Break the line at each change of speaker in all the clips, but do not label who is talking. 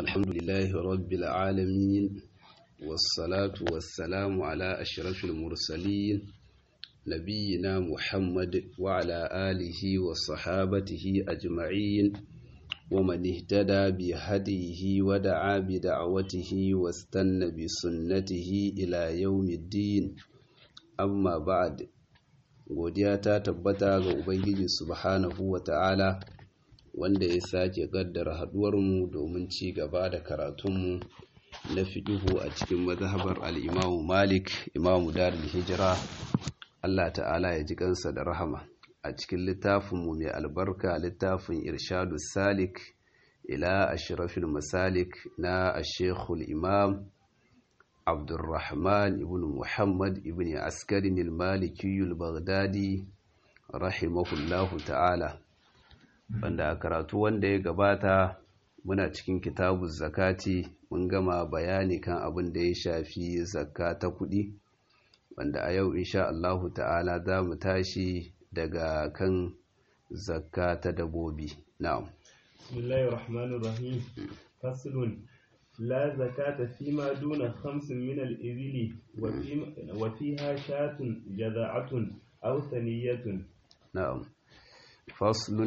الحمد لله رب العالمين والصلاة والسلام على أشرف المرسلين نبينا محمد وعلى آله وصحابته أجمعين ومن اهتدى بهديه ودعا بدعوته واستنى بسنته إلى يوم الدين amma ba'ad godiya ta tabbata ga ubangiji subhanahu wata'ala wanda ya sake kaddara haduwarmu domin ci gaba da karatunmu na fiqhu a cikin mazhabar al-Imam Malik Imam Darul Hijra Allah ta'ala ya ji kansa da rahama a cikin littafinmu mai albarka littafin Irshadus Salik ila ashrafil masalik na Ash-Sheikhul Imam Abdurrahman ibn Muhammad ibn Askarin al-Maliki al-Baghdadi rahimahullahu ta'ala wanda a karatu wanda ya gabata muna cikin kitabun zakati mun gama bayani kan abin da ya shafi zakka ta kuɗi wanda a yau insha Allahu ta'ala za mu tashi daga kan zakka ta dabobi na'am
bismillahir rahmanir rahim faslun لا زكاة فيما دون خمس من الإبل وفيها شاة جذعة أو ثنية
نعم فصل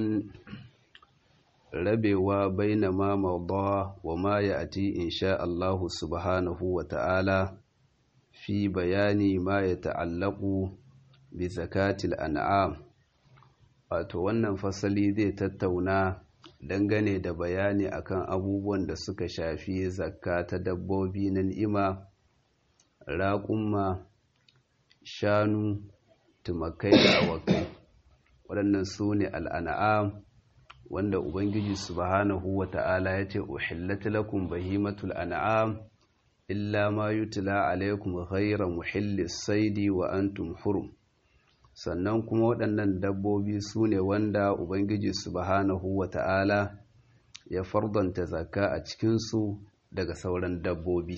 rabewa baina ma mawda wa ma ya'ti insha Allah subhanahu wa ta'ala fi bayani ma ya ta'allaqu bi zakatil an'am wato wannan fasali zai tattauna dangane da bayani akan abubuwan da suka shafi zakka ta dabbobi na ni'ima raƙumma shanu tumakai da awakai waɗannan su ne al'an'am wanda ubangiji subhanahu wa ta'ala ya ce uhillat lakum bahimatul an'am illa ma yutla alaikum ghayra muhillis saidi wa antum hurum sannan kuma waɗannan dabbobi su ne wanda Ubangiji subhanahu wa ta'ala ya fardanta zakka a cikinsu daga sauran dabbobi.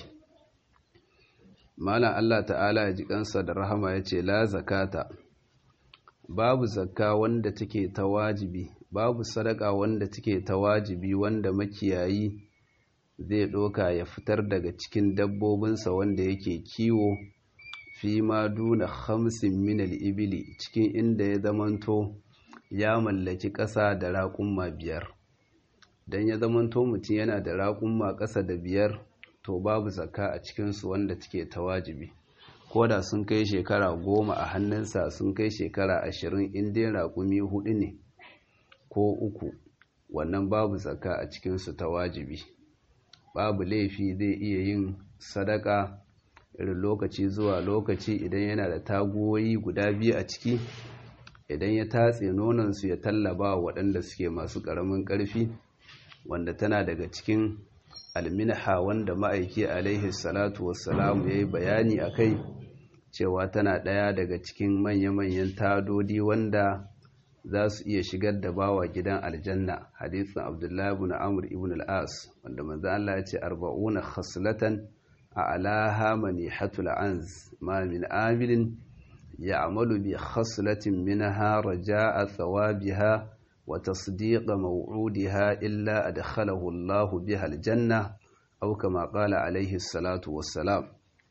Malam Allah ta'ala ya ji kansa da rahama ya ce, La zakata, babu zakka wanda take ta wajibi, babu sadaka wanda take ta wajibi wanda makiyayi zai ɗoka ya fitar daga cikin dabbobinsa wanda yake kiwo. fi ma duna hamsin minal ibili cikin inda ya zamanto ya mallaki ƙasa da raƙumma biyar don ya zamanto mutum yana da raƙumma ƙasa da biyar to babu zakka a cikinsu wanda take ta wajibi ko da sun kai shekara goma a hannunsa sun kai shekara ashirin in dai raƙumi hudu ne ko uku wannan babu zakka a cikinsu ta wajibi babu laifi zai iya yin sadaka irin lokaci zuwa lokaci idan yana da tagoyi guda biyu a ciki idan ya tatse nonansu ya tallaba waɗanda suke masu ƙaramin ƙarfi wanda tana daga cikin alminha wanda ma'aiki alaihi salatu wassalamu ya yi bayani a kai cewa tana ɗaya daga cikin manya-manyan tadodi wanda za su iya shigar da bawa gidan aljanna hadisin abdullahi ibn amr ibn al-as wanda manzo Allah ya ce arba'una khaslatan أعلاها منيحة العنز ما من آمل يعمل بخصلة منها رجاء ثوابها وتصديق موعودها إلا أدخله الله بها الجنة أو كما قال عليه الصلاة والسلام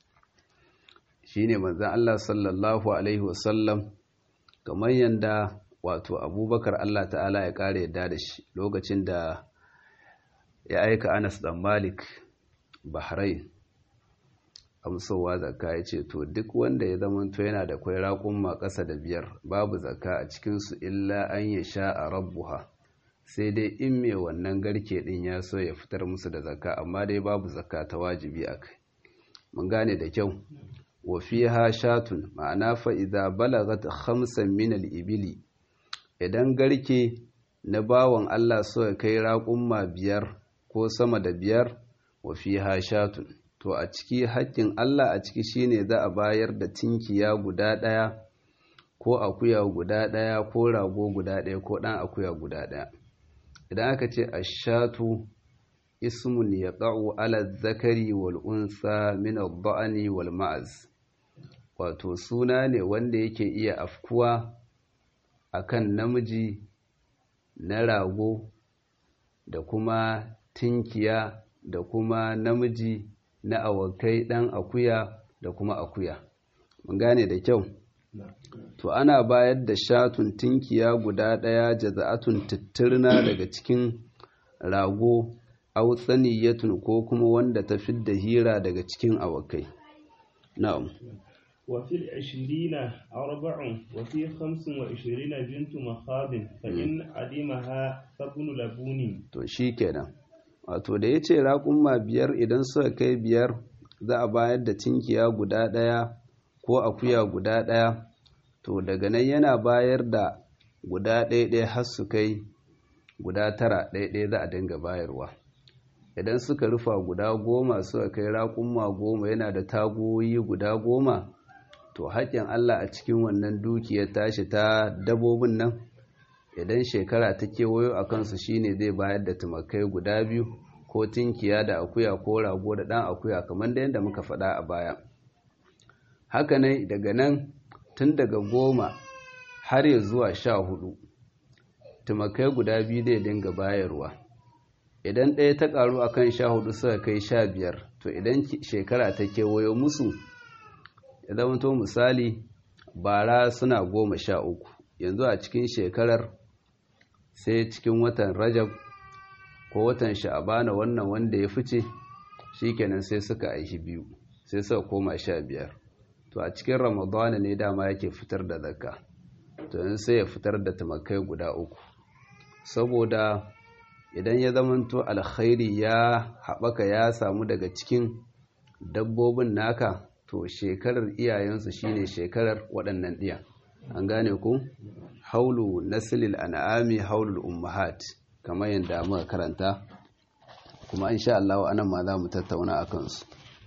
shine manzon Allah sallallahu alaihi wasallam kamar yanda wato Abubakar Allah ta'ala ya kare yadda da shi lokacin da ya aika Anas dan Malik Bahrain amsowa zakka ya ce to duk wanda ya zamanto yana da kwai raƙumma ƙasa da biyar babu zakka a cikinsu illa an ya sha a rabbuha sai dai in mai wannan garke ɗin ya so ya fitar musu da zakka amma dai babu zakka ta wajibi a kai mun gane da kyau wa fiha shatun ma'ana fa idza balagat khamsan min al-ibili idan garke na bawan Allah so ya kai raƙumma biyar ko sama da biyar wa fiha shatun to a ciki haƙƙin Allah a ciki shine za a bayar da tinkiya guda ɗaya ko akuya guda ɗaya ko rago guda ɗaya ko ɗan akuya guda ɗaya idan aka ce ashatu ismun yaqa'u ala zakari wal unsa min ad-da'ni wal ma'az wato suna ne wanda yake iya afkuwa akan namiji na rago da kuma tinkiya da kuma namiji na awakai ɗan akuya da kuma akuya mun gane da kyau to ana bayar da shatun tinkiya guda ɗaya jaza'atun tittirna daga cikin rago autsaniyatun ko kuma wanda ta fidda hira daga cikin awakai na'am
وفي العشرين أربع وفي خمس وعشرين بنت مخاض فإن عدمها فابن لبون
to shi kenan wato da ya ce raƙumma biyar idan suka kai biyar za a bayar da tinkiya guda ɗaya ko akuya guda ɗaya to daga nan yana bayar da guda ɗaya har su kai guda tara ɗaya za a dinga bayarwa idan suka rufa guda goma suka kai raƙumma goma yana da tagoyi guda goma to haƙƙin Allah a cikin wannan dukiyar tashi ta dabobin nan idan shekara ta kewayo a kansu shine zai bayar da tumakai guda biyu ko tinkiya da akuya ko rago da ɗan akuya kamar da yadda muka faɗa a baya haka ne daga nan tun daga goma har ya zuwa sha hudu tumakai guda biyu zai dinga bayarwa idan ɗaya ta ƙaru a kan sha hudu suka kai sha biyar to idan shekara ta kewayo musu ya zama to misali bara suna goma sha uku yanzu a cikin shekarar sai cikin watan rajab ko watan sha'abana wannan wanda ya fice shikenan sai suka aishi biyu sai suka koma sha biyar to a cikin ramadana ne dama yake fitar da zakka to yanzu sai ya fitar da tumakai guda uku saboda idan ya zamanto alkhairi ya haɓaka ya samu daga cikin dabbobin naka to shekarar iyayensu shine shekarar waɗannan ɗiyan an gane ku haulu nasilil an'ami haulul ummahat kamar yadda muka karanta kuma insha Allah anan ma za mu tattauna a kansu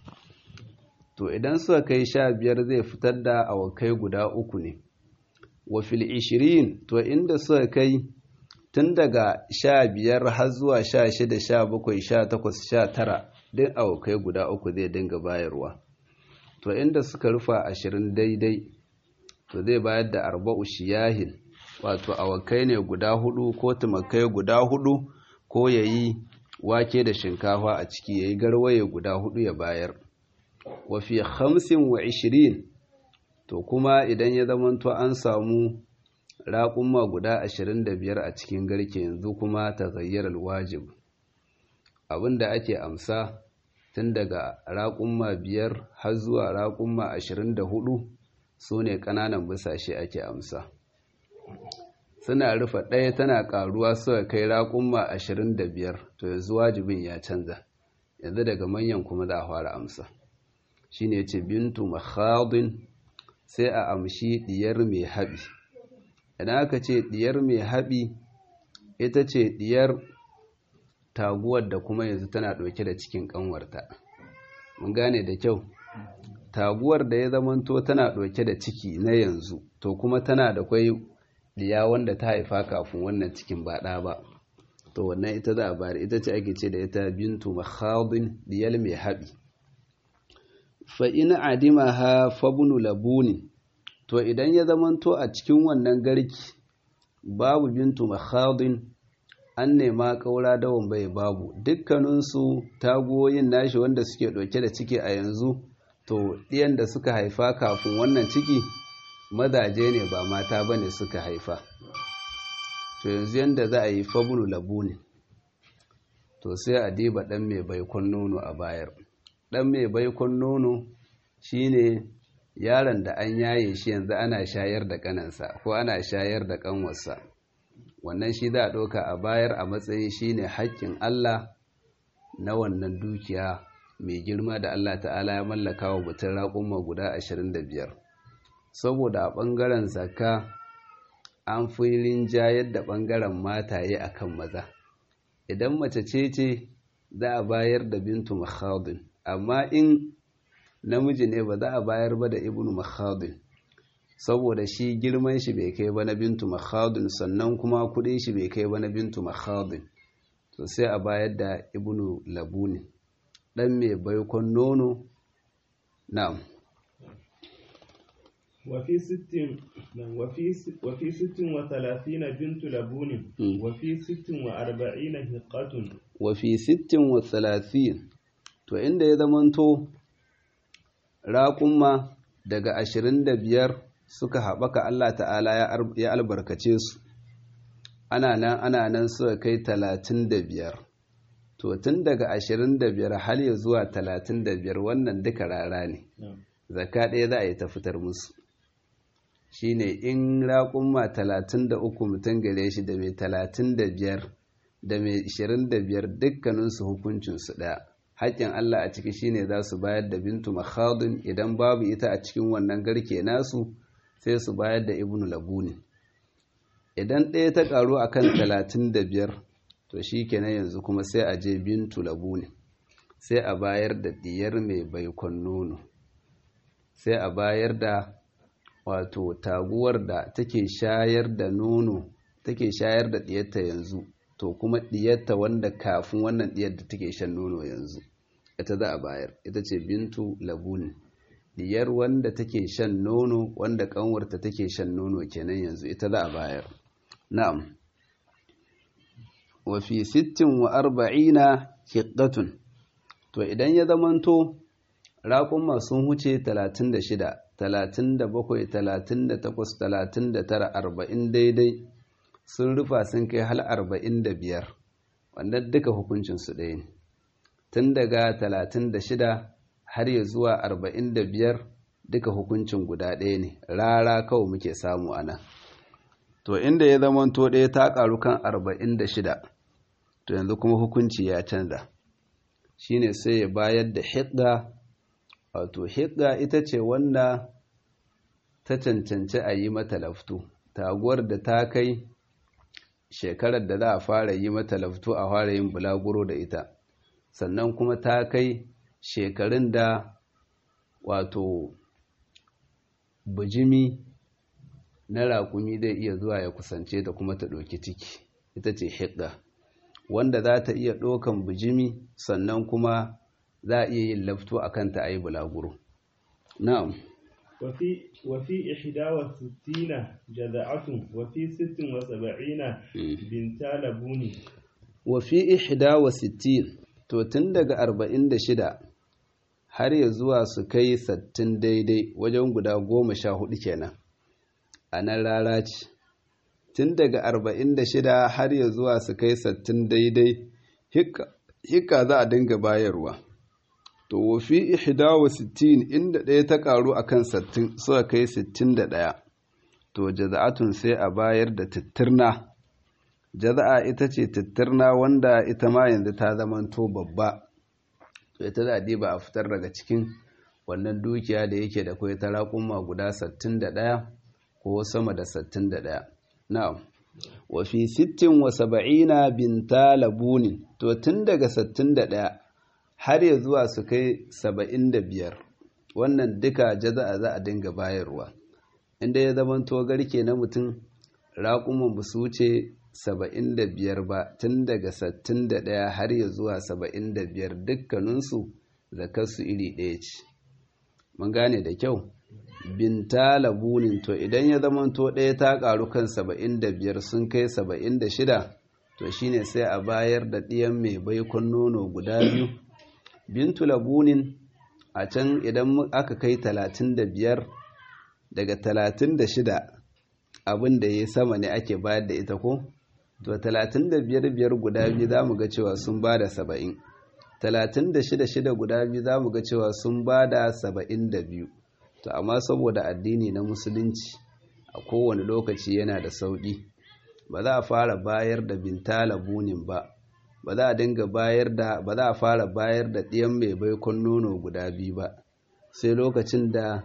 to idan suka kai sha biyar zai fitar da awakai guda uku ne wa fil ishirin to inda suka kai tun daga sha biyar har zuwa sha shida sha bakwai sha takwas sha tara duk awakai guda uku zai dinga bayarwa to inda suka rufa ashirin daidai to zai bayar da arba'u shiyahin wato awakai ne guda hudu ko tumakai guda hudu ko yayi wake da shinkafa a ciki yayi garwaye guda hudu ya bayar wa fi hamsin wa ishirin to kuma idan ya zamanto an samu raƙumma guda ashirin da biyar a cikin garke yanzu kuma ta zayyar alwajib abinda ake amsa tun daga raƙumma biyar har zuwa raƙumma ashirin da hudu su ne ƙananan busashe ake amsa suna rufe ɗaya tana ƙaruwa suka kai raƙumma ashirin da biyar to yanzu wajibin ya canza yanzu daga manyan kuma za a fara amsa shi ne ce bintu makhadin sai a amshi ɗiyar mai haɓi idan aka ce ɗiyar mai haɓi ita ce ɗiyar taguwar da kuma yanzu tana ɗauke da cikin ƙanwarta mun gane da kyau taguwar da ya zamanto tana ɗauke da ciki na yanzu to kuma tana da kwai diya wanda ta haifa kafin wannan cikin ba ɗa ba to wannan ita za a bari ita ce ake ce da ita bintu makhadin diyal mai haɓi fa in adima ha fabunu labuni to idan ya zamanto a cikin wannan garki babu bintu makhadin an nema ƙaura dawon bai babu dukkaninsu tagoyin nashi wanda suke ɗauke da ciki a yanzu to ɗiyan da suka haifa kafin wannan ciki mazaje ne ba mata ba ne suka haifa to yanzu yadda za a yi fabulu labu ne to sai a diba ɗan mai baikon nono a bayar ɗan mai baikon nono shine yaron da an yaye shi yanzu ana shayar da ƙanansa ko ana shayar da ƙanwarsa wannan shi za a ɗauka a bayar a matsayin shine haƙƙin Allah na wannan dukiya mai girma da Allah ta'ala ya mallaka wa mutum raƙumma guda ashirin da biyar saboda a ɓangaren zakka an fi rinjayar da ɓangaren mataye a kan maza idan mace ce ce za a bayar da bintu makhadin amma in namiji ne ba za a bayar ba da ibnu makhadin saboda shi girman shi bai kai ba na bintu makhadin sannan kuma kudin shi bai kai ba na bintu makhadin to sai a bayar da ibnu labuni dan mai baikon nono na'am
وفي ست وفي وفي ست وثلاثين بنت لبون وفي ست وأربعين هقة
wa fi sittin wa talatin to inda ya zamanto raƙumma daga ashirin da biyar suka haɓaka Allah ta'ala ya albarkace su ana nan ana nan suka kai talatin da biyar to tun daga ashirin da biyar har ya zuwa talatin da biyar wannan duka rara ne zaka ɗaya za a yi ta fitar musu shine in raƙumma talatin da uku mutum gare shi da mai talatin da biyar da mai ashirin da biyar dukkaninsu hukuncinsu ɗaya haƙƙin Allah a ciki shine za su bayar da bintu makhadun idan babu ita a cikin wannan garke nasu sai su bayar da ibnu labuni idan ɗaya ta ƙaru a kan talatin da biyar to shi kenan yanzu kuma sai a je bintu labuni sai a bayar da ɗiyar mai baikon nono sai a bayar da wato taguwar da take shayar da nono take shayar da ɗiyarta yanzu to kuma ɗiyarta wanda kafin wannan ɗiyar da take shan nono yanzu ita za a bayar ita ce bintu labuni diyar wanda take shan nono wanda kanwarta take shan nono kenan yanzu ita za a bayar na'am wa fi sittin wa arba'ina hiqqatun to idan ya zamanto raƙumma sun huce 36 37 38 39 40 daidai sun rufa sun kai hal 45 wannan duka hukuncinsu ɗaya ne tun daga 36 har ya zuwa 45 duka hukuncin guda ɗaya ne rara kawai muke samu a nan to inda ya zama to ɗaya ta ƙaru kan 46 to yanzu kuma hukunci ya canza shine sai ya bayar da hidda wato hidda ita ce wanda ta cancanci a yi mata laftu taguwar da ta kai shekarar da za a fara yi mata laftu a fara yin bulaguro da ita sannan kuma ta kai shekarun da wato bijimi na raƙumi zai iya zuwa ya kusance ta kuma ta ɗauki ciki ita ce hidda wanda za ta iya ɗaukan bijimi sannan kuma za a iya yin lafto a kanta a yi bulaguro na'am
وفي إحدى وستين جذعة وفي ست وسبعين بنتا لبون
وفي إحدى وستين to tun daga arba'in da shida har ya zuwa su kai sattin daidai wajen guda goma sha hudu kenan a nan rara ce tun daga arba'in da shida har ya zuwa su kai sattin daidai hikka za a dinga bayarwa to wafi ihda wa sittin inda ɗaya ta ƙaru a kan sattin suka kai sittin da ɗaya to jaza'atun sai a bayar da tittirna jaza'a ita ce tittirna wanda ita ma yanzu ta zamanto babba to ita za a ba a fitar daga cikin wannan dukiya da yake da kwai ta raƙumma guda 61 ko sama da 61 na'am wa fi 60 wa 70 binta labunin to tun daga 61 har ya zuwa su kai 75 wannan duka jaza'a za a dinga bayarwa inda ya zamanto garke na mutum raƙumman ba su wuce saba'in da biyar ba tun daga sattin da ɗaya har ya zuwa saba'in da biyar dukkaninsu zakarsu iri ɗaya ce mun gane da kyau binta labunin to idan ya zamanto ɗaya ta ƙaru kan saba'in da biyar sun kai saba'in da shida to shine sai a bayar da ɗiyan mai baikon nono guda biyu bintu labunin a can idan aka kai talatin da biyar daga talatin da shida abin da ya sama ne ake bayar da ita ko to talatin da biyar biyar guda biyu za mu ga cewa sun ba da saba'in talatin da shida shida guda biyu za mu ga cewa sun ba da saba'in da biyu to amma saboda addini na musulunci a kowane lokaci yana da sauƙi ba za a fara bayar da bintala bunin ba ba za a dinga bayar da ba za a fara bayar da ɗiyan mai baikon nono guda biyu ba sai lokacin da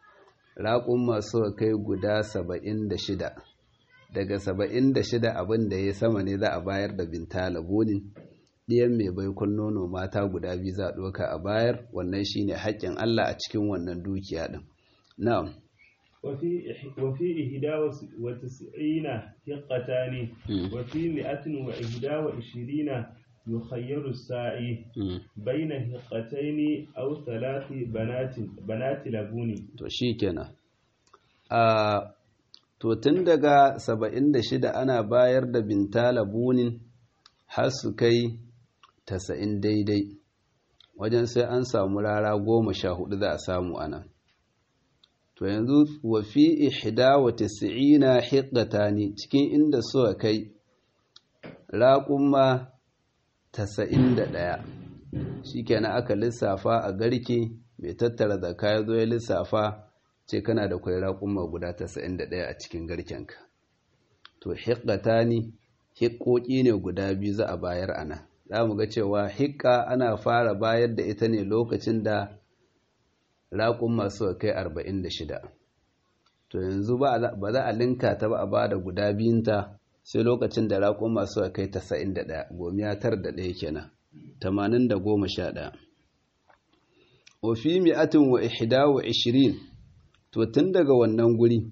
raƙun masu kai guda saba'in da shida daga saba'in da shida abin da ya sama ne za a bayar da bintala bunin ɗiyan mai baikon nono mata guda biyu za a ɗauka a bayar wannan shine haƙƙin Allah a cikin wannan dukiya ɗin na'am
وفي وفي إحدى وتسعين حقتان وفي مئة وإحدى وعشرين يخير الساعي بين حقتين أو ثلاث بنات بنات لبون
to shikenan a to tun daga 76 ana bayar da binta labunin har su kai tasa'in daidai wajen sai an samu rara goma sha hudu za a samu ana to yanzu wa fi ihda wa tas'ina hiqqatani cikin inda suka kai raƙumma tasa'in da ɗaya shikenan aka lissafa a garke mai tattara zakka ya zo ya lissafa ce kana da kwai raƙumma guda tasa'in da ɗaya a cikin garkenka to hiqqatani hiƙoƙi ne guda biyu za a bayar ana za mu ga cewa hiƙa ana fara bayar da ita ne lokacin da raƙun masu kai arba'in da shida to yanzu ba za a linka ta ba a ba da guda biyunta sai lokacin da raƙun masu kai tasa'in da ɗaya gomiya tar da ɗaya kenan tamanin da goma sha ɗaya ofi mi'atin wa ihda wa ishirin to tun daga wannan guri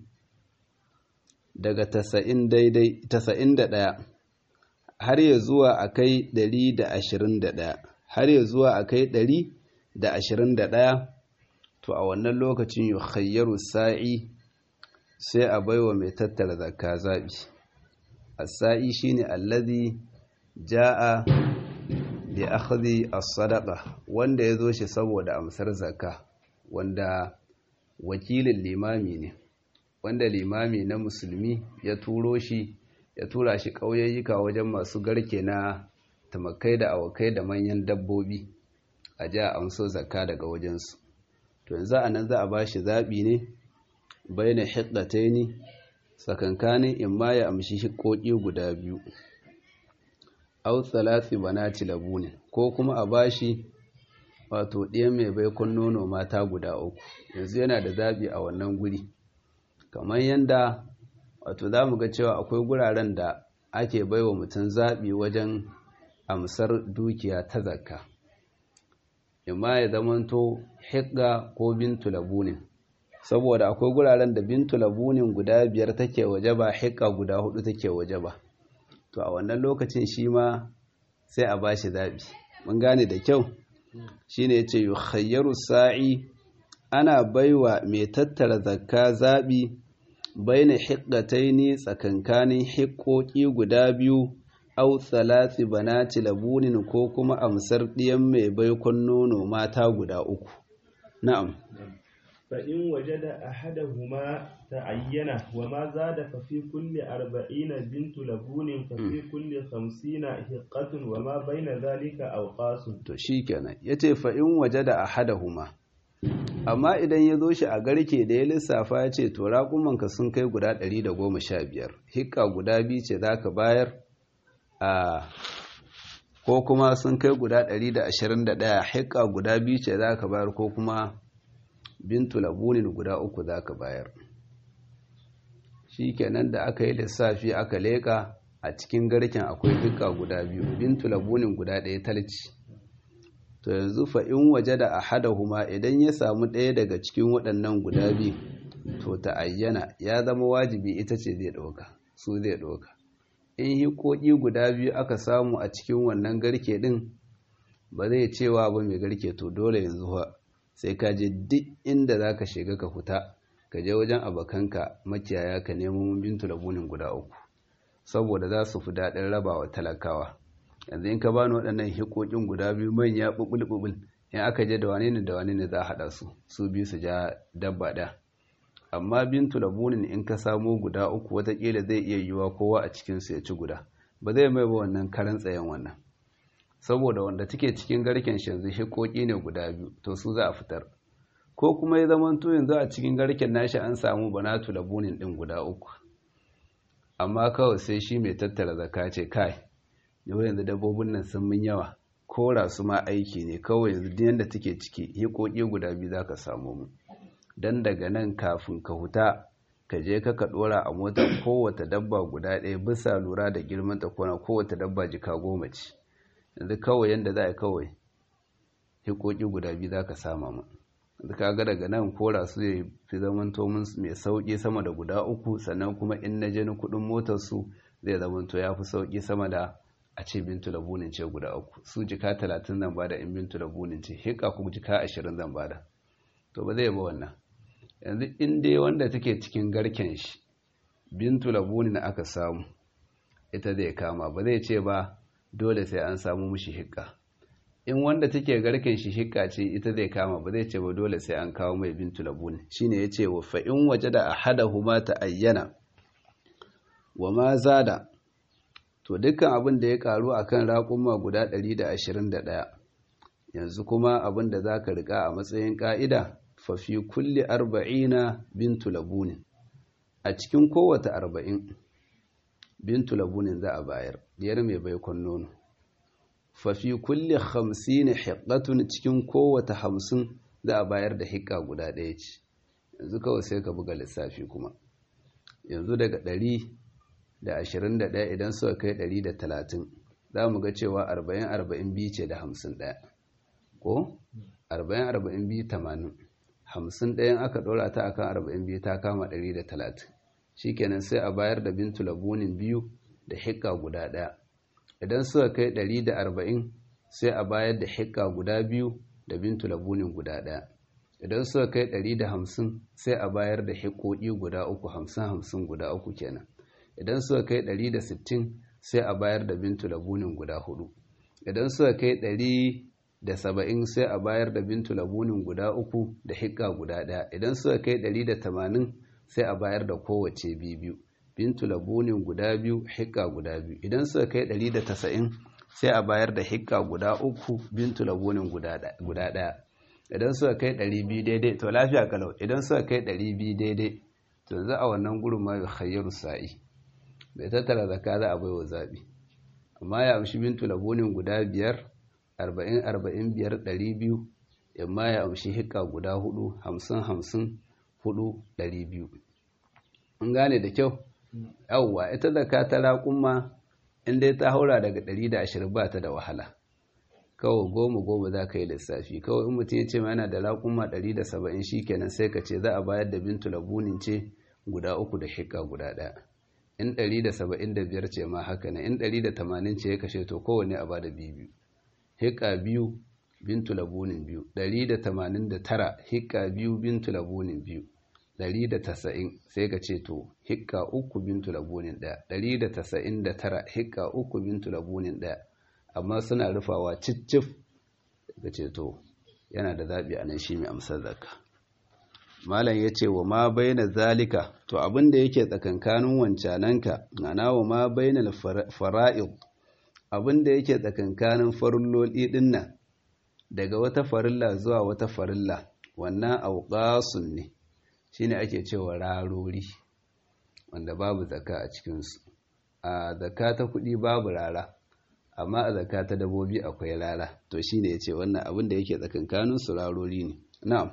daga tasa'in da ɗaya har ya zuwa a kai ɗari da ashirin da ɗaya har ya zuwa a kai ɗari da ashirin da ɗaya to a wannan lokacin yi khayyaru sa'i sai a baiwa mai tattara zakka zaɓi a sa'i shi ne allazi ja'a da akhzi as-sadaqa wanda ya zo shi saboda amsar zakka wanda wakilin limami ne wanda limami na musulmi ya turo shi ya tura shi ƙauyayyuka wajen masu garke na tamakai da awakai da manyan dabbobi a ja amso zakka daga wajensu to yanzu a nan za a ba shi zaɓi ne bai na hiddatai ne tsakankanin in ma ya amshi hikoki guda biyu au tsalatsi banati labunin ko kuma a ba shi wato ɗaya mai baikon nono mata guda uku yanzu yana da zaɓi a wannan guri kamar yadda wato za mu ga cewa akwai guraren da ake baiwa mutum zaɓi wajen amsar dukiya ta zakka imma ya zamanto higga ko bintu labunin saboda akwai guraren da bintu labunin guda biyar take waje ba higga guda hudu take waje ba to a wannan lokacin shi ma sai a bashi zaɓi mun gane da kyau shine yace yukhayyaru sa'i ana baiwa mai tattara zakka zaɓi baina hiqqataini tsakankanin hiƙoƙi guda biyu au tsalati banati labunin ko kuma amsar ɗiyan mai baikon nono mata guda uku na'am
فإن وجد أحدهما تعين وما زاد ففي كل أربعين بنت لبون ففي كل خمسين هقة وما بين ذلك أوقاس
to shikenan yace fa in wajada ahadahuma amma idan ya zo shi a garke da ya lissafa ya ce to raƙumanka sun kai guda 115 hikka guda biyu ce za ka bayar a ko kuma sun kai guda 121 hikka guda biyu ce za ka bayar ko kuma bintu labunin guda uku za ka bayar shi kenan da aka yi lissafi aka leƙa a cikin garken akwai hikka guda biyu bintu labunin guda ɗaya talci to yanzu fa in waje da ahadahuma idan ya samu ɗaya daga cikin waɗannan guda biyu to ta ayyana ya zama wajibi ita ce zai ɗauka su zai ɗauka in hikoki guda biyu aka samu a cikin wannan garke ɗin ba zai cewa ba mai garke to dole yanzu fa sai ka je duk inda za ka shiga ka fita ka je wajen abokanka makiyaya ka nemo bintu labunin guda uku saboda za su fi daɗin rabawa talakawa yanzu in ka bani waɗannan hikokin guda biyu manya ɓuɓul in aka je da wane ne da wane ne za a haɗa su su biyu su ja dabba ɗaya amma bintu labunin in ka samo guda uku watakila zai iya yiwuwa kowa a cikinsu ya ci guda ba zai mai ba wannan karan tsayen wannan saboda wanda take cikin garken shi yanzu hikoki ne guda biyu to su za a fitar ko kuma ya zama to yanzu a cikin garken nashi an samu banatu labunin ɗin guda uku amma kawai sai shi mai tattara zaka ce kai yau yanzu dabbobin nan sun min yawa kora su ma aiki ne kawai yanzu duk yanda take ciki hikoki guda biyu za ka samu mu dan daga nan kafin ka huta ka je ka ka dora a mota kowace dabba guda ɗaya bisa lura da girman ta kona kowace dabba jika goma ce yanzu kawai yanda za a kawai hikoki guda biyu za ka sama mu yanzu ka ga daga nan kora su ya fi zaman tomin mai sauƙi sama da guda uku sannan kuma in na je ni kuɗin motar su zai zama to ya fi sauƙi sama da a ce bintu labunin ce guda uku su jika talatin zan bada in bintu labunin ce hika ku jika ashirin zan bada to ba zai ba wannan yanzu in dai wanda take cikin garken shi bintu labunin aka samu ita zai kama ba zai ce ba dole sai an samu mushi hikka in wanda take garken shi hikka ce ita zai kama ba zai ce ba dole sai an kawo mai bintu labun shine yace wa fa in wajada ahadahuma ta ayyana wa ma zada to dukkan abin da ya karu akan raƙuma guda 121 yanzu kuma abin da zaka rika a matsayin ka'ida fa fi kulli arba'ina bintu labunin a cikin kowace arba'in bintu labunin za a bayar diyar mai baikon nono fafi kulle hamsin hiƙatun cikin kowace hamsin za a bayar da hiƙa guda ɗaya ce yanzu kawai sai ka buga lissafi kuma yanzu daga ɗari da ashirin da ɗaya idan suka kai ɗari da talatin za mu ga cewa arba'in arba'in biyu ce da hamsin ɗaya ko arba'in arba'in biyu tamanin hamsin ɗayan aka ɗora ta akan arba'in biyu ta kama ɗari da talatin shikenan sai a bayar da bintu labunin biyu da hikka guda ɗaya idan suka kai ɗari da arba'in sai a bayar da hikka guda biyu da bintu labunin guda ɗaya idan suka kai ɗari da hamsin sai a bayar da hikkoki guda uku hamsin hamsin guda uku kenan idan suka kai ɗari da sittin sai a bayar da bintu labunin guda hudu idan suka kai ɗari da saba'in sai a bayar da bintu labunin guda uku da hikka guda ɗaya idan suka kai ɗari da tamanin sai a bayar da kowace biyu bintu labunin guda biyu hikka guda biyu idan suka kai ɗari da tasa'in sai a bayar da hikka guda uku bintu labunin guda ɗaya idan suka kai ɗari biyu daidai to lafiya kalau idan suka kai ɗari biyu daidai to za a wannan gurin ma khayyaru sa'i bai tattara zaka za a bai wa zaɓi amma ya amshi bintu labunin guda biyar arba'in arba'in biyar ɗari biyu yamma ya amshi hikka guda hudu hamsin hamsin hudu ɗari biyu in gane da kyau yawwa ita zaka ta raƙumma in dai ta haura daga ɗari da ashirin ba ta da wahala kawai goma goma za ka yi lissafi kawai in mutum ya ce yana da raƙumma ɗari da saba'in shi kenan sai ka ce za a bayar da bintu labunin ce guda uku da hikka guda ɗaya in ɗari da saba'in da biyar ce ma haka ne in ɗari da tamanin ce ya kashe to kowane a bada biyu biyu hikka biyu bintu labunin biyu ɗari da tamanin da tara hikka biyu bintu labunin biyu ɗari da tasa'in sai ka ce to hikka uku bintu labunin ɗaya ɗari da tasa'in da tara hikka uku bintu labunin ɗaya amma suna rufawa cicif ka ce to yana da zaɓi a nan shi mai amsar zakka malam ya ce wa ma baina zalika to abin da yake tsakankanin wancananka ana wa ma baina fara'id abin da yake tsakankanin farilloli din nan daga wata farilla zuwa wata farilla wannan auqasun ne shine ake cewa rarori wanda babu zakka a cikinsu a zakka ta kuɗi babu rara amma a zakka ta dabobi akwai rara to shine yace wannan abin da yake tsakankanin su rarori ne na'am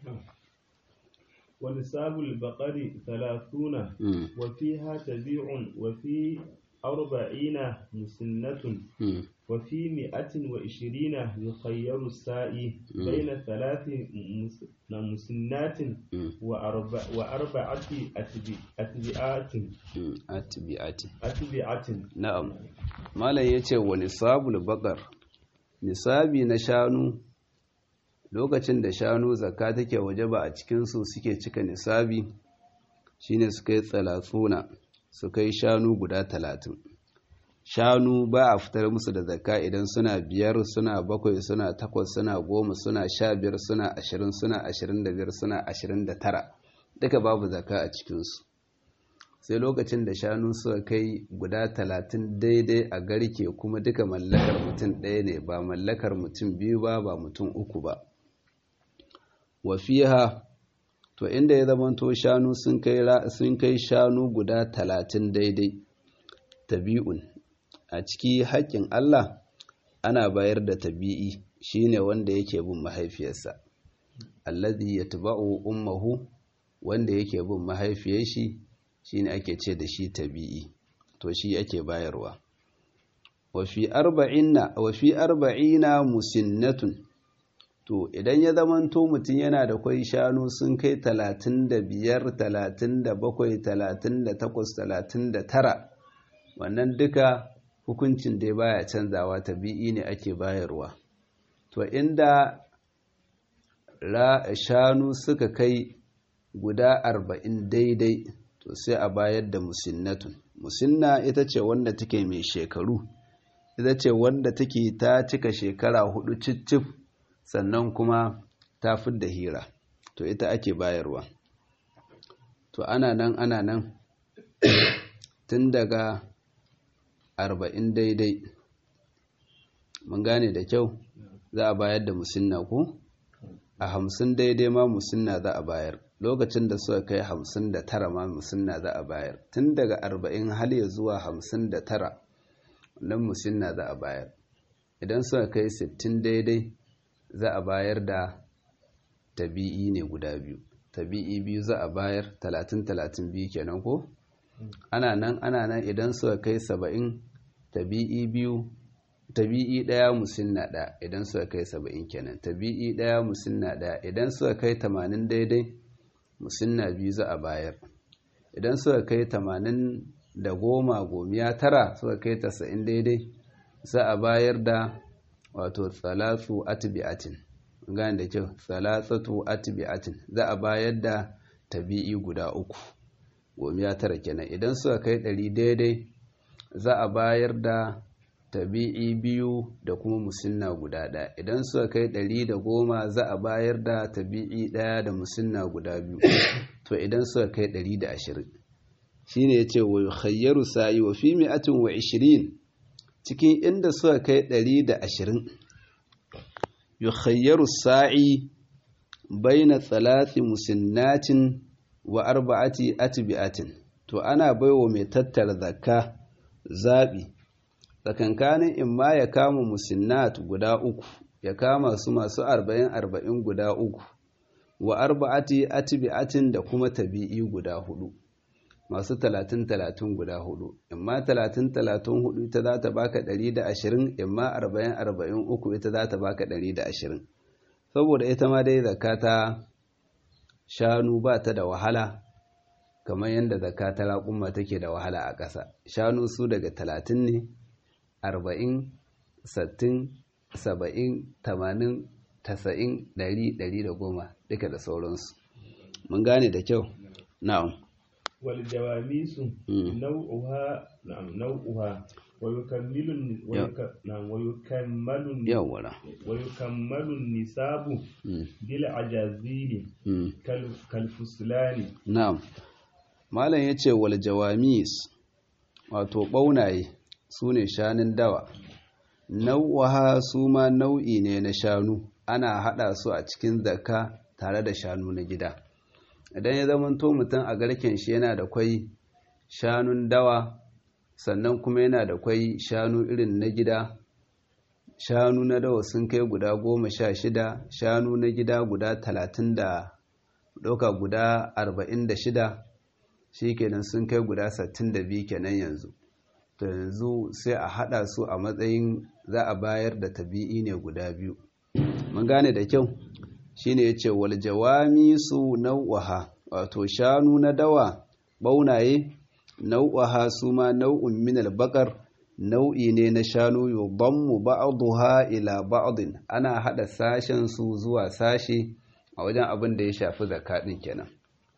ونساب البقر ثلاثون وفيها تبيع وفي أربعين مسنة وفي مئة وعشرين يخير السائي بين ثلاث مسنات وأربع وأربعة أتبعات
أتبعات
أتبعات
نعم ما لا يتي ونساب البقر nisabi na shanu lokacin da shanu zakka take waje ba a cikinsu suke cika nisabi shine su kai tsalatsuna su kai shanu guda talatin shanu ba a fitar musu da zakka idan suna biyar suna bakwai suna takwas suna goma suna sha biyar suna ashirin suna ashirin da biyar suna ashirin da tara duka babu zakka a cikinsu sai lokacin da shanu suka kai guda talatin daidai a garke kuma duka mallakar mutum ɗaya ne ba mallakar mutum biyu ba ba mutum uku ba wafiha to inda ya zamanto shanu sun kai shanu guda talatin daidai tabi'un a ciki haƙƙin Allah ana bayar da tabi'i shine wanda yake bin mahaifiyarsa allazi yatba'u ummuhu wanda yake bin mahaifiyar shi shine ake ce da shi tabi'i to shi ake bayarwa wa fi arba'ina wa fi arba'ina musinnatun to idan ya zamanto mutum yana da kwai shanu sun kai talatin da biyar talatin da bakwai talatin da takwas talatin da tara wannan duka hukuncin dai baya canzawa tabi'i ne ake bayarwa to inda shanu suka kai guda arba'in daidai to sai a bayar da musinnatun musinna ita ce wanda take mai shekaru ita ce wanda take ta cika shekara hudu cicif sannan kuma ta fidda hira to ita ake bayarwa to ana nan ana nan tun daga arba'in daidai mun gane da kyau za a bayar da musinna ko a hamsin daidai ma musinna za a bayar lokacin da suka kai hamsin da tara ma musinna za a bayar tun daga arba'in hal ya zuwa hamsin da tara wannan musinna za a bayar idan suka kai sittin daidai za a bayar da tabi'i ne guda biyu tabi'i biyu za a bayar talatin talatin biyu kenan ko ana nan ana nan idan suka kai saba'in tabi'i biyu tabi'i ɗaya musinna ɗaya idan suka kai saba'in kenan tabi'i ɗaya musinna ɗaya idan suka kai tamanin daidai musinna biyu za a bayar idan suka kai tamanin da goma gomiya tara suka kai tasa'in daidai za a bayar da wato tsalatsu atibi'atin gane da kyau tsalatsatu atibi'atin za a bayar da tabi'i guda uku gomiya tara kenan idan suka kai ɗari daidai za a bayar da tabi'i biyu da kuma musinna guda ɗaya idan suka kai ɗari da goma za a bayar da tabi'i ɗaya da musinna guda biyu to idan suka kai ɗari da ashirin shi ne ya ce wa khayyaru sa'i wa fi mi'atin wa ishirin cikin inda suka kai ɗari da ashirin yukhayyaru sa'i baina tsalati musinnatin wa arba'ati atbi'atin to ana baiwa mai tattara zakka zaɓi tsakankanin in ma ya kama musinnat guda uku ya kama su masu arba'in arba'in guda uku wa arba'ati atbi'atin da kuma tabi'i guda hudu masu talatin talatin guda hudu in ma talatin talatin hudu ita za ta baka ɗari da ashirin in ma arba'in arba'in uku ita za ta baka ɗari da ashirin saboda ita ma dai zakata shanu ba ta da wahala kamar yadda zakata raƙumma take da wahala a ƙasa shanu su daga talatin ne arba'in sattin saba'in tamanin tasa'in ɗari ɗari da goma duka da sauransu mun gane da kyau na'am
والجواميس نوعها نعم نوعها ويكمل ويك... نعم ويكمل
يولا
ويكمل النساب بالعجازيل كال... كالفصلان
نعم malam yace wal jawamis wato ɓaunaye su ne shanun dawa nau'aha su ma nau'i ne na shanu ana haɗa su a cikin zakka tare da shanu na gida idan ya zamanto mutum a garken shi yana da kwai shanun dawa sannan kuma yana da kwai shanu irin na gida shanu na dawa sun kai guda goma sha shida shanu na gida guda talatin da ɗauka guda arba'in da shida shi kenan sun kai guda sattin da biyu kenan yanzu to yanzu sai a haɗa su a matsayin za a bayar da tabi'i ne guda biyu mun gane da kyau shine yace wal jawamisu nau'aha wato shanu na dawa baunaye nau'aha su ma nau'un min al nau'i ne na shanu yudammu ba'daha ila ba'din ana hada sashen su zuwa sashe a wajen abin da ya shafi zakadin kenan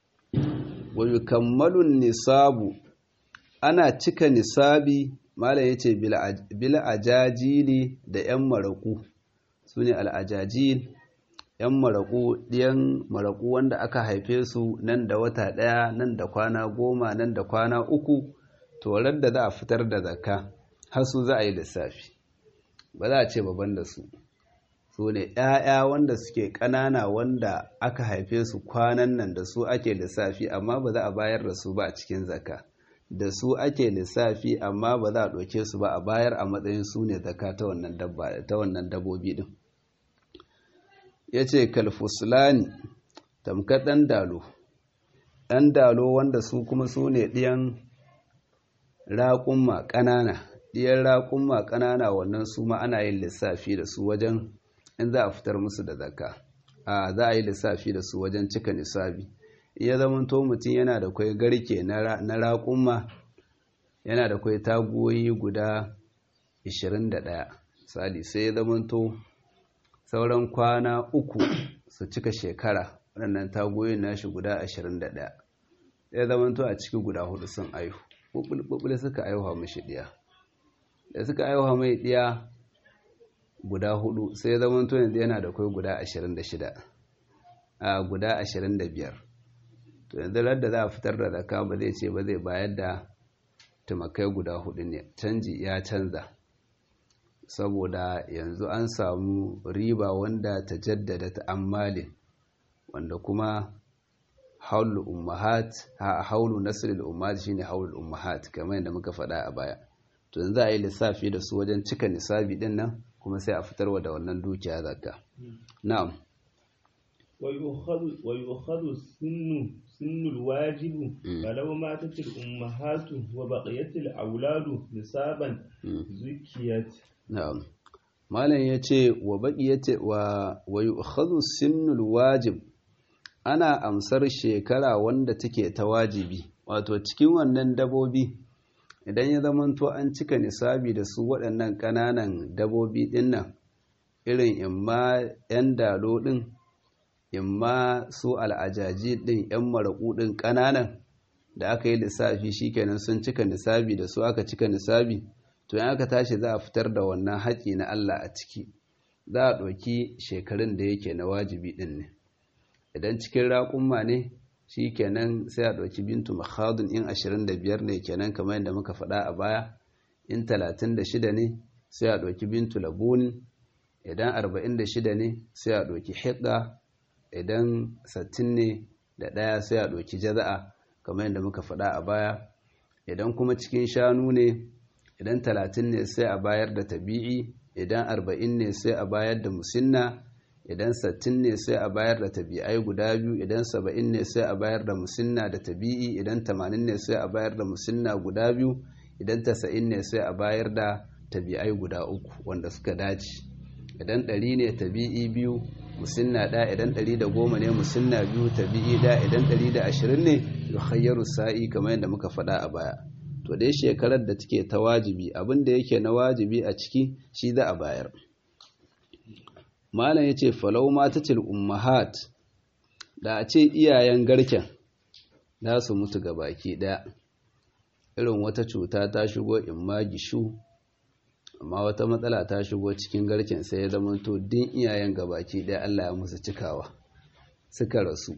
wa yukammalu nisabu ana cika nisabi malam yace bil ajajili da yan maraku sune al ajajil ‘yan maraƙu ɗiyan maraƙu wanda aka haife su nan da wata ɗaya nan da kwana goma nan da kwana uku torar da za a fitar da zakka har su za a yi lissafi ba za a ce baban da su su ne ‘ya'ya wanda suke ƙanana wanda aka haife su kwanan nan da su ake lissafi amma ba za a bayar da su ba a cikin zakka da su ake lissafi amma ba za a ɗauke su ba a bayar a matsayin su ne zakka ta wannan dabbobi ɗin ya ce kalfusulani tamkar ɗan dalo ɗan dalo wanda su kuma su ne ɗiyan raƙumma ƙanana ɗiyan raƙumma ƙanana wannan su ma ana yin lissafi da su wajen in za a fitar musu da zakka a za a yi lissafi da su wajen cika nisabi iya zamanto mutum yana da kwai garke na raƙumma yana da kwai tagoyi guda 21 misali sai ya zamanto sauran kwana uku su cika shekara waɗannan tagoyin nashi guda 21 ya zamanto a ciki guda hudu sun aihu ɓuɓɓul suka aihuwa mashi ɗiya da suka aiwa mai ɗiya guda hudu sai zaman to yanzu yana da kai guda 26 a guda 25 to yanzu da za a fitar da raka ba zai ce ba zai bayar da tumakai guda hudu ne canji ya canza saboda yanzu an samu riba wanda ta jaddada ta ammalin wanda kuma haulu ummahat ha haulu nasrul ummahat shine haulu ummahat kamar yadda muka faɗa a baya to yanzu a yi lissafi da su wajen cika nisabi din nan kuma sai a fitarwa da wannan dukiya zakka na'am
ويؤخذ السن سن الواجب فلو ماتت الأمهات وبقيت الأولاد نصابا زكيت
na'am malam yace wa baqiyati wa wa yu'khadhu sinnul wajib ana amsar shekara wanda take ta wajibi wato cikin wannan dabobi idan ya zamanto an cika nisabi da su waɗannan ƙananan dabobi dinnan irin imma 'yan dalo ɗin imma su al'ajaji ɗin 'yan maraƙu ɗin ƙananan da aka yi lissafi shikenan sun cika nisabi da su aka cika nisabi to in aka tashi za a fitar da wannan haƙi na Allah a ciki za a ɗauki shekarun da yake na wajibi ɗin ne idan cikin raƙumma ne shi kenan sai a ɗauki bintu makhadun in 25 ne kenan kamar yadda muka faɗa a baya in 36 ne sai a ɗauki bintu labunin idan 46 ne sai a ɗauki hidda idan 60 ne da ɗaya sai a ɗauki jaza'a kamar yadda muka faɗa a baya idan kuma cikin shanu ne idan 30 ne sai a bayar da tabi'i idan 40 ne sai a bayar da musinna idan 60 ne sai a bayar da tabi'ai guda biyu idan 70 ne sai a bayar da musinna da tabi'i idan 80 ne sai a bayar da musinna guda biyu idan 90 ne sai a bayar da tabi'ai guda uku wanda suka dace idan 100 ne tabi'i biyu musinna ɗaya idan 110 ne musinna biyu tabi'i ɗaya idan 120 ne yukhayyaru sa'i kamar yadda muka faɗa a baya to dai shekarar da take ta wajibi abin da yake na wajibi a ciki shi za a bayar malam ya ce falau matatil ummahat da a ce iyayen garken za su mutu ga baki ɗaya irin wata cuta ta shigo in ma gishu amma wata matsala ta shigo cikin garken sai ya zama to din iyayen ga baki ɗaya Allah ya musu cikawa suka rasu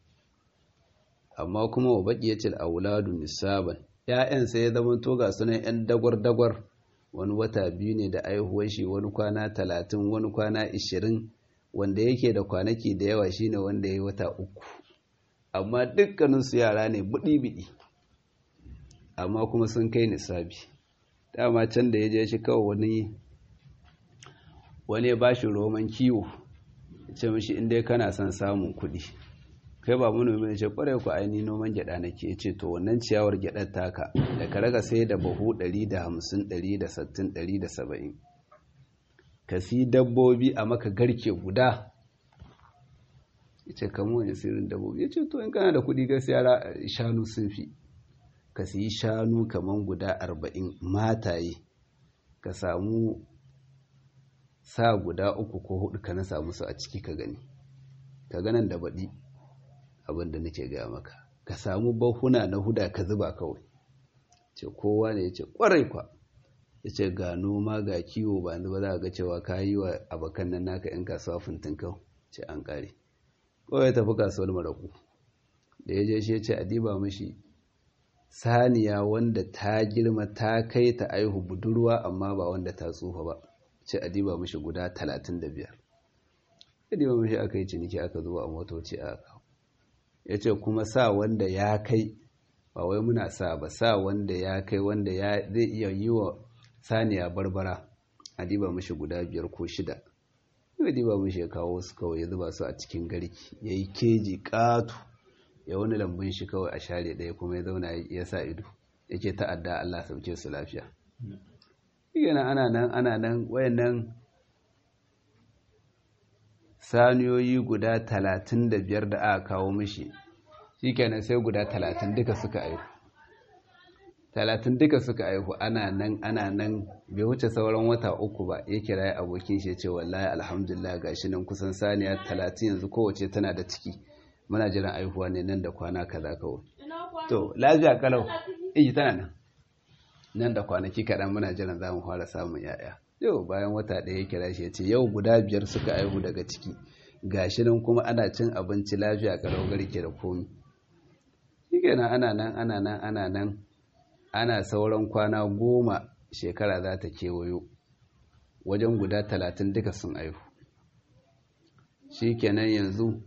amma kuma wa baqiyatil auladu nisaban ‘ya'yan sai ya zama to ga sunan ‘yan dagwar-dagwar wani wata biyu ne da aihuwar shi wani kwana talatin wani kwana ishirin wanda yake da kwanaki da yawa shine wanda ya yi wata uku amma dukkaninsu yara ne buɗi-biɗi amma kuma sun kai nisabi dama can da ya je shi kawai wani wani ya ba shi roman kiwo ya ce mashi inda kana son samun kuɗi kai ba manomi ne ce kwarai ku aini noman gyada nake ce to wannan ciyawar gyadar taka da ka raga sai da buhu 150 160 170 ka si dabbobi a maka garke guda yace kamo wani sirrin dabbobi yace to in kana da kuɗi gaskiya shanu sun fi ka siyi shanu kaman guda 40 mataye ka samu sa guda uku ko hudu ka na samu su a ciki ka gani ka ganan da baɗi abin da nake gaya maka ka samu bahuna na huda ka zuba kawai ce kowa ne ya ce kwarai kwa ya ce ga noma ga kiwo ba ba za ga cewa ka yi wa abokan nan naka yan kasuwa fintin kau ce an kare kawai ya tafi kasuwar maraku da ya je shi ya ce a diba mashi saniya wanda ta girma ta kai ta aihu budurwa amma ba wanda ta tsufa ba ce a diba mashi guda talatin da biyar ya diba mashi aka yi ciniki aka zuwa a motoci a kawo ya ce kuma sa wanda ya kai ba wai muna sa ba sa wanda ya kai wanda ya zai iya yi wa saniya barbara a diba mashi guda biyar ko shida ya diba mashi ya kawo su kawai ya zuba su a cikin garki ya yi keji ƙatu ya wani lambun shi kawai a share ɗaya kuma ya zauna ya sa ido yake ta'adda Allah sauke su lafiya yana ana nan ana nan wayannan saniyoyi guda talatin da biyar da aka kawo mishi shi kenan sai guda talatin duka suka aihu talatin duka suka aihu ana nan ana nan bai wuce sauran wata uku ba ya kira ya abokin shi ce wallahi alhamdulillah gashi nan kusan saniya talatin yanzu kowace tana da ciki muna jiran aihuwa ne nan da kwana kaza kawai to lafiya kalau iyi tana nan nan da kwanaki kaɗan muna jiran za mu fara samun yaya yau bayan wata ɗaya ya kira shi ya ce yau guda biyar suka aihu daga ciki gashi nan kuma ana cin abinci lafiya kalau garke da komi shi kenan ana nan ana nan ana nan ana sauran kwana goma shekara za ta kewayo wajen guda talatin duka sun aihu shi kenan yanzu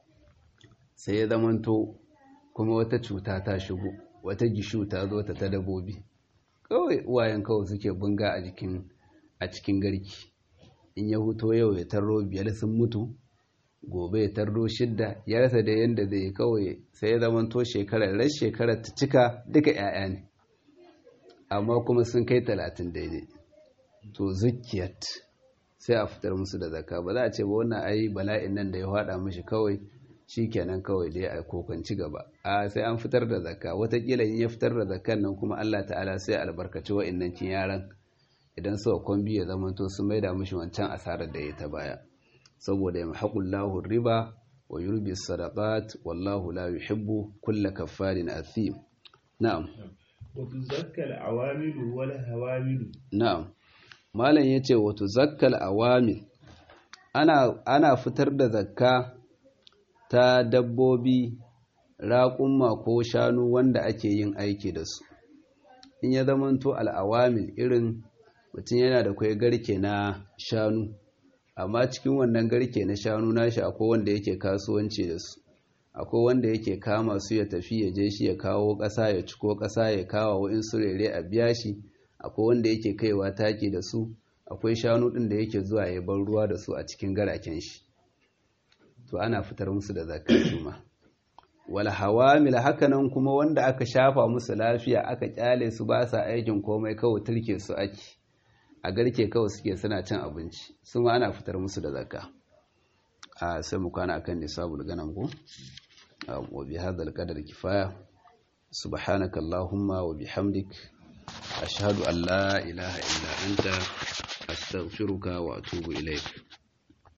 sai ya zamanto kuma wata cuta ta shigo wata gishu ta zo ta ta dabobi kawai uwayen kawai suke bunga a jikin a cikin garki in ya huto yau ya tarro biyar sun mutu gobe ya tarro shidda ya rasa da yadda zai kawai sai ya zamanto shekarar ran shekarar ta cika duka 'ya'ya ne amma kuma sun kai talatin daidai to zukiyat sai a fitar musu da zakka ba za a ce ba wannan ai bala'in nan da ya hada mishi kawai shikenan kawai dai a kokanci gaba a sai an fitar da zakka watakila in ya fitar da zakkan nan kuma Allah ta'ala sai albarkaci wa'annan kin yaran idan suka kwambi ya zama to su maida mishi wancan asarar da ya ta baya saboda yamhaqullahu riba wa yurbi sadaqat wallahu la yuhibbu kulla kaffarin athim na'am
وتزكى العوامل والهوامل
na'am malam yace wa tuzakkal awamil ana ana fitar da zakka ta dabbobi raƙumma ko shanu wanda ake yin aiki da su in ya zamanto al'awamil irin mutum yana da kwai garke na shanu amma cikin wannan garke na shanu nashi akwai wanda yake kasuwanci da su akwai wanda yake kama su ya tafi ya je shi ya kawo ƙasa ya ciko ƙasa ya kawo wa'in su rere a biya shi akwai wanda yake kaiwa taki da su akwai shanu ɗin da yake zuwa ya bar ruwa da su a cikin garaken shi to ana fitar musu da zakar juma wal hawamil hakanan kuma wanda aka shafa musu lafiya aka kyale su ba sa aikin komai kawai turke su ake a garke kawai suke suna cin abinci su ma ana fitar musu da zakka a sai mu kwana akan nisabul ganam ko wa bi hadal qadar kifaya subhanaka allahumma wa bihamdik ashhadu an la ilaha illa anta astaghfiruka wa atubu ilaik